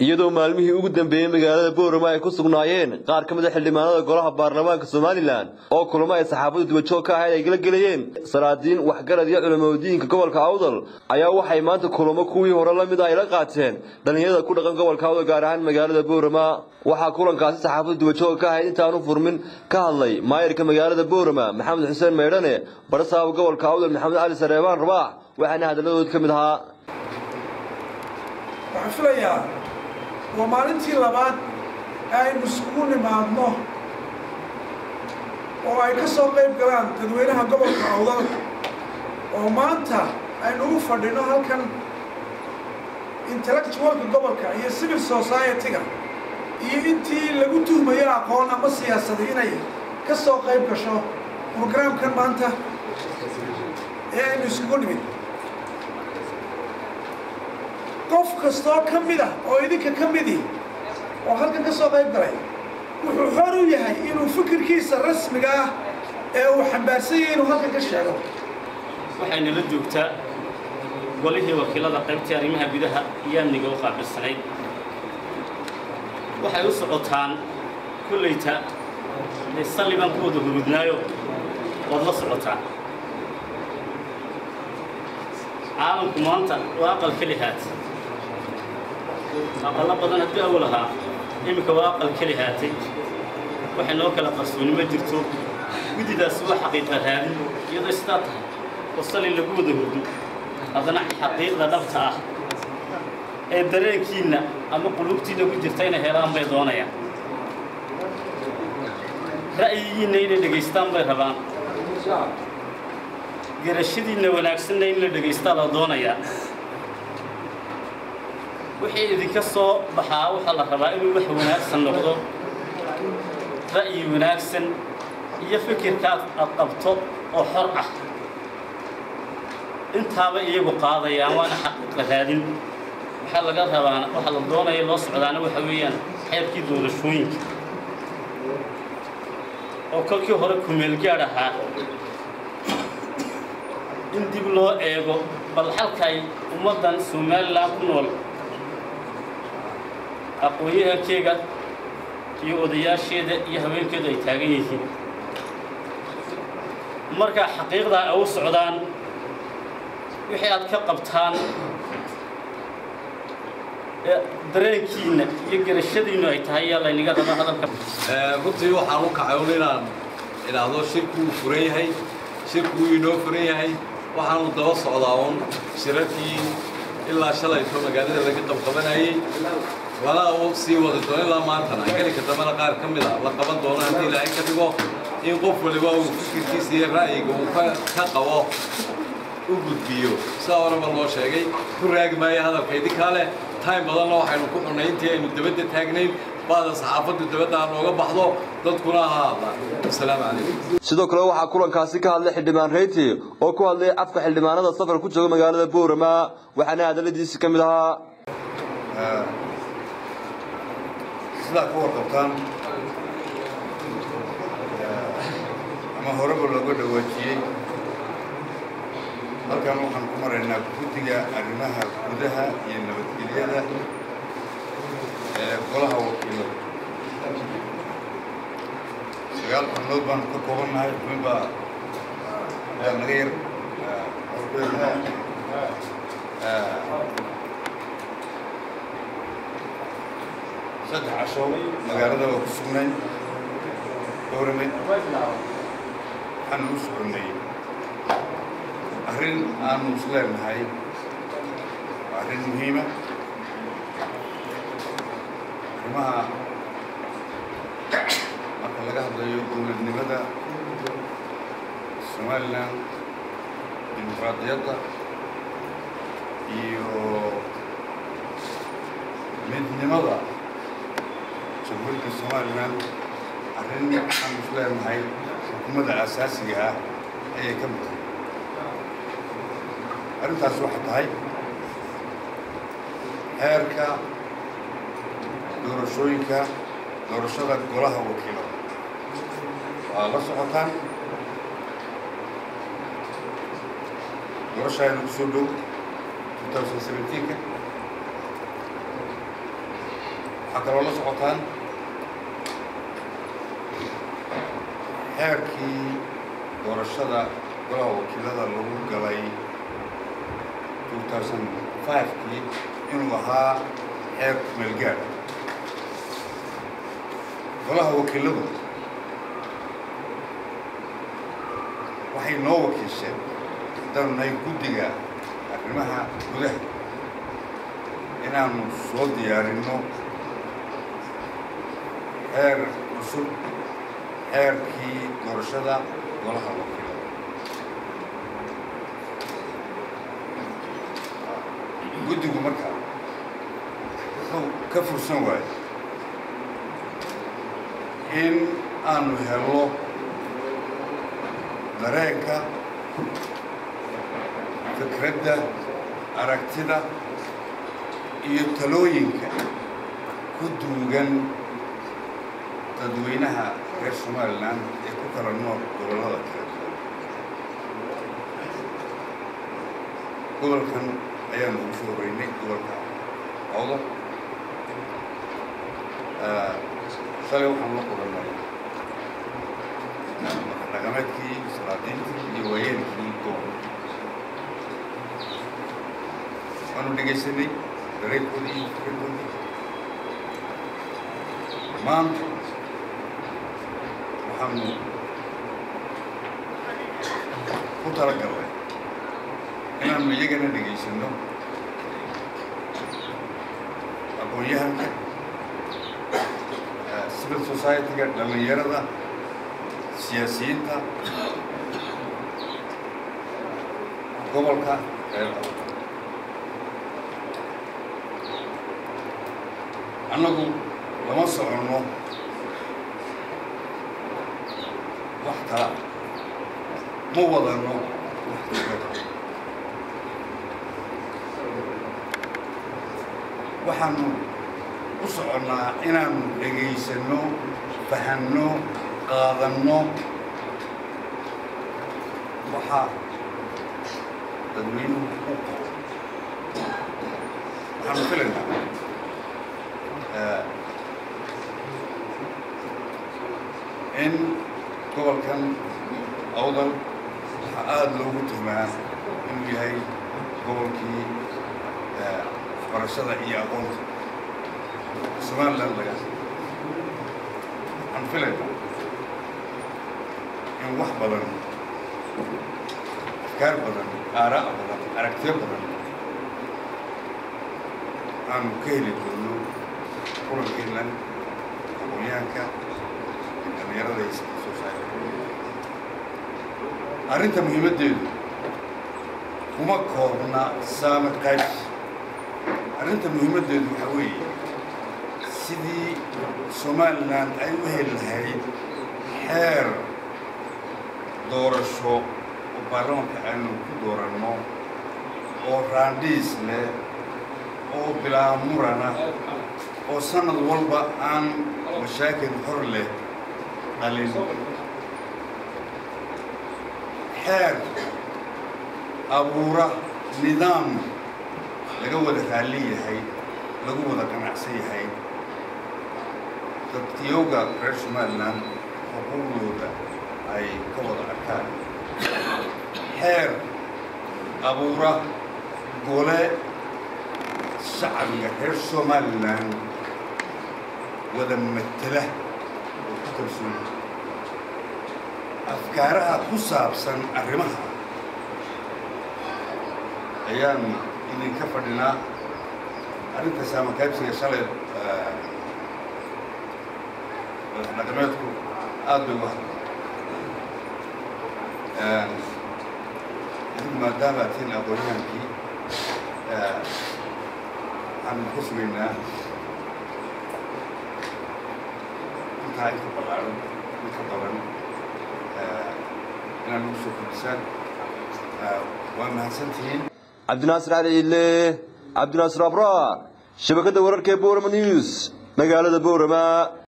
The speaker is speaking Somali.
iyadoo maalmihii ugu dambeeyey magaalada boorama ay ku sugnaayeen qaar ka mid a xildhibaanada golaha baarlamaanka somalilan oo kulamo ay saxaafadu duwajoog ka ahayd ay la gelayeen salaadiin waxgarad iyo culamadiinka gobolka awdal ayaa waxay maanta kulamo kuwii hore la mid a ay la qaateen dhallinyarada ku dhaqan gobolka awdal gaar ahaan magaalada boorama waxaa kulankaasi saxaafadu duwajoog ka ahayd intaanu furmin ka hadlay maayirka magaalada boorama maxamed xuseen meydhane barasaaba gobolka awdal maxamed cali sareebaan rabaax waxaana hadaladood ka mid ahaa waxaan filayaa waa maalintii labaad ee aynu isugu nimaadno oo ay ka soo qayb galaan dadweynaha gobolka awdal oo maanta aynu ugu fadhino halkan intellectualka gobolka iyo civil society-ga iyo intii lagu tuhmayo aqoon ama siyaasada inay ka soo qayb gasho brograamkan maanta ee aynu isugu nimid qof kastoo ka mid ah oo idinka ka midi oo halkan ka soo qayb galay wuxuu xor u yahay inuu fikirkiisa rasmiga ah ee uu xambaarsan yahay inuu halkan ka sheego waxayna la joogtaa golihii wakiilada qaybtii arrimaha gudaha iyo amniga u qaabilsanayd waxay u socotaan kollayta ee sallibaan ku wada hurudnaayo waad la socotaan caalamku maanta waa aqal keli haat aqallo badan haddii awal ahaa iminka waa aqal keli haatay waxay noo kala qarsooni ma jirto guddidaasi waa xaqiiqa raadin iyadoo sidaa tahay oo sali lagu wada hurdo haddana xaqiiqda dhabta ah ee dareenkiinna ama qulubtiinna ku jirta inay helaan bay doonayaan ra'yigiinna inay dhegaystaan bay rabaan garashadiinna wanaagsanna in la dhegaystaa la doonayaa wixii idinka soo baxaa waxaa la rabaa inuu wax wanaagsan noqdo ra'yi wanaagsan iyo fikirkaad aad qabto oo xor ah intaaba iyagu qaadayaan waana xaqiiqa raadin waxaa laga rabaan waxaa la doonaya loo socdaana waxa weeyaan xeerkii doorashooyinka oo kolkii hore kumeelgaadh ahaa in dib loo eego bal halkay ummaddan somalilan ku nool aqoon-yahankeyga iyo odayaasheeda iyo haweenkeedu ay taagan yihiin markaa xaqiiqdaa ay u socdaan wixii aad ka qabtaan dareenkiinna iyo garashadiinnu ay tahay yaa laynaga raba hadalka runtii waxaan u kacay un inaan idhaahdo shirku uu furan yahay shirku uu inoo furan yahay waxaanu daba socdaa uun shirarkii ilaa shalayto magaalada laga qabqabanayey lana u sii wadi doono ilaa maantana gelinka dambena qaar ka mid a la qaban doono haddii ilaahay ka dhigo in qof waliba uu fikirkiisa iyo ra'yiga uu ka qabo u gudbiyo sidaa horeba loo sheegay ku raagi maayo hadalka idinkaa leh time badanna waxaynu ku xunnay intii aynu dabadda taagnayn baada saxaafaddu dabadda ha nooga baxdo dadkuna ha hadlaan asalaamu calaykum sidoo kale waxaa kulankaasi ka hadlay xildhibaan reyti oo ku hadlay afka xildhibaanada safar ku jooga magaalada boorama waxaana hadalladiisi ka mid ahaa sidaa ka warqabtaan ama horeba looga dhawaajiyey halkan waxaan ku maraynaa guddiga arrimaha gudaha iyo nabadgelyada ee golaha wakiilada sagaal xubnood baanu ka koobannahay xubin baa naga yar saddex casho magaalada waa ku sugnayn dowrame waxaanu u soconnay arrin aanu is leenahay waa arrin muhiima arrimaha marka laga hadlayo dowladnimada somalilan dimuqraadiyadda iyo midnimada jamhuuriyadda somalilan arrin aanu is leenahay xukuumadda asaasiga ah ayay ka mid tahay arrintaas waxay tahay heerka doorashooyinka doorashada golaha wakiilada waa la socotaan doorasha aynu kusoo dhow 2017ka waxaa kaloo la socotaan xeerkii doorashada golaha wakiilada lagu galay 2005kii inuu ahaa xeer meelgaad golaha wakiiladu waxay noo wakiisheen haddaanu nahay guddiga arrimaha gudaha inaanu soo diyaarinno xeer cusub xeerkii doorashada golaha wakiilada guddigu markaa wuxuu ka fursan waayo in aanu helo dareenka fikradda aragtida iyo talooyinka ku duugan dadweynaha reer somalilan ee ku kala nool gobollada kala duwan gobolkan ayaanu ugu soo horeynay gobolka awdo shalay waxaan la kulannay dhaqameedkii salaadiintii iyo waayeelkii gobolka waanu dhegaysanay dareenkoodii iyo fikirkoodii maanta waxaanu ku talagalnay inaanu iyagana dhegaysanno aqoon-yahanka civil society-ga dhallinyarada siyaasiyiinta gobolka reer annagu lama soconno wax kala ma wadanno wax fikrada waxaanu u soconnaa inaanu dhegaysanno fahanno qaadanno waxa dadweynuhu u qabo waxaanu filaynaa in gobolkan awdal waxaa aada loogu tuhmaa inuu yahay gobolkii waxbarashada iyo aqoonta somaliland laga waxaan filaynaa in wax badan afkaar badan aaraa badan aragtiyo badan aanu ka heli doono kulankeennan aqoonyahanka iyo dhallinyarada iyo soo saara arrinta muhiimaddeedu kuma koobna saame qaybs arrinta muhiimaddeedu waxaa weeye sidii somalilan ay u heli lahayd xeer doorasho oo baarlamanka aynu ku dooranno oo raandhiis leh oo bilaa murana oo sanad walba aan mashaakil hor leh dhalin xeer abuura nidaam laga wada raalli yahay lagu wada qanacsan yahay dadkiyowga reer somalilan xuquuqdooda ay ka wada arkaan xeer abuura gole shacbiga reer somalilan wada matela oo ku kalsoon afkaaraha ku saabsan arrimaha ayaanu idinka fadhinaa arrinta saamakaybsiga shalay madaxdhaqameedku aada bay uga hadlaan idinku maadaama atiin aqoonyahankii waxaanu ka sugaynaa intaa inka ballaaran inka badan inaad nagu soo kordhisaan waa mahadsantihiin cabdinaasir cali ile cabdinaasir abra shabakadda wararka ee boorama news magaalada boorama